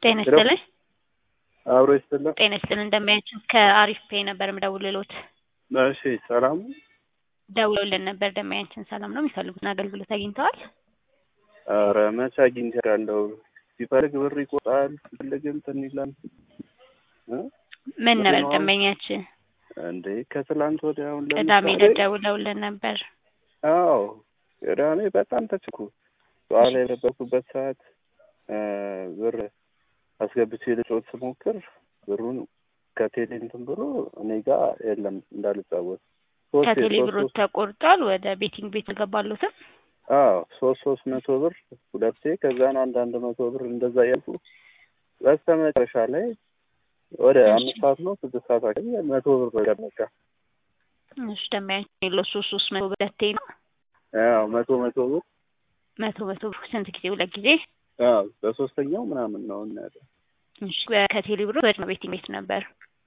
ጤና ይስጥልኝ። አብሮ ይስጥልን። ጤና ይስጥልኝ። እንደሚያችን ከአሪፍ ፔ ነበር የምደውልልዎት። እሺ ሰላም ነው? ደውለውልን ነበር። ደንበኛችን ሰላም ነው? የሚፈልጉትን አገልግሎት አግኝተዋል? ኧረ መቼ አግኝቻለሁ። ሲፈልግ ብር ይቆጣል፣ ሲፈልግ እንትን ይላል። እ? ምን ነበር ምንድነው? ደንበኛችን? እንዴ ከትላንት ወዲያ አሁን ቅዳሜ ለምሳሌ ዕለት ደውለውልን ነበር። አዎ ቅዳሜ በጣም ተችኩ። በኋላ የነበርኩበት ሰዓት እ ብር አስገብቼ ልጮት ስሞክር ብሩን ከቴሌ እንትን ብሎ እኔ ጋር የለም እንዳልጫወት ሶስቴ ከቴሌ ሶስት ብሮት ሶስት ተቆርጧል። ወደ ቤቲንግ ቤት አልገባሉትም። አዎ ሶስት ሶስት መቶ ብር ሁለቴ ከዛን አንዳንድ መቶ ብር እንደዛ ያልኩ በስተ መጨረሻ ላይ ወደ እሺ። አምስት ሰዓት ነው ስድስት ሰዓት አካባቢ መቶ ብር በቀመጫ እሺ ደንበኛችን የለው ሶስት ሶስት መቶ ሁለቴ ነው። አዎ መቶ መቶ ብር መቶ መቶ ብር ስንት ጊዜ? ሁለት ጊዜ። አዎ በሶስተኛው ምናምን ነው እናያለ እሺ ከቴሌ ብሮ ወደ ቤቲንግ ቤት ነበር።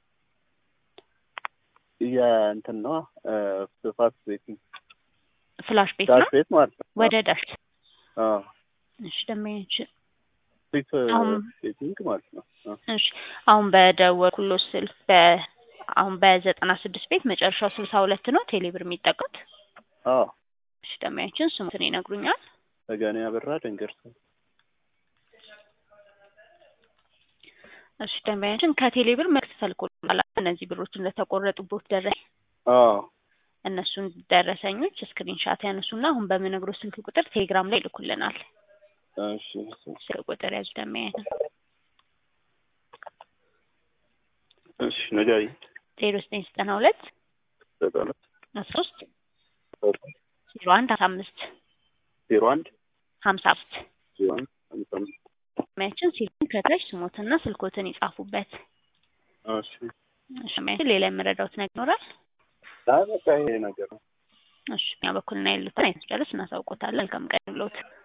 የእንትን ነው ፋስት ቤቲንግ ፍላሽ ቤት ዳሽ ነው ቤት ማለት ነው። ወደ ዳሽ። አዎ እሺ ደንበኛችን ፊት አሁን- ቤቲንግ ማለት ነው። አዎ እሺ አሁን በደወልኩሎት ስልክ በ አሁን በዘጠና ስድስት ቤት መጨረሻው ስልሳ ሁለት ነው ቴሌ ብር የሚጠቀሙት። አዎ እሺ ደንበኛችን ስሙትን ይነግሩኛል? ተገኔ አበራ ደንገርሳ እሺ ደንበኛችን ከቴሌ ብር መልዕክት ተልኮልናል። እነዚህ ብሮች እንደተቆረጡበት ደረሰኝ አዎ እነሱን ደረሰኞች ስክሪንሻት ያነሱና አሁን በምነግረው ስልክ ቁጥር ቴሌግራም ላይ ይልኩልናል። እሺ ስልክ ቁጥር ያዙ ደንበኛችን እሺ ንገሪኝ ዜሮ ዘጠኝ ዘጠና ሁለት ዘጠና አስራ ሶስት ዜሮ አንድ ሀምሳ አምስት ዜሮ አንድ ሀምሳ አምስት ዜሮ አንድ አምሳ አምስት ደንበኛችን ሲሉን ከታች ስሞትና ስልኮትን ይጻፉበት። እሺ እሺ ደንበኛችን ሌላ የምረዳውት ነገር ይኖራል? አይ በቃ ይሄ ነገር ነው። እሺ እኛ በኩል እና ያሉትን አይነት ጨርስ እናሳውቆታለን። መልካም ቀን ብሎት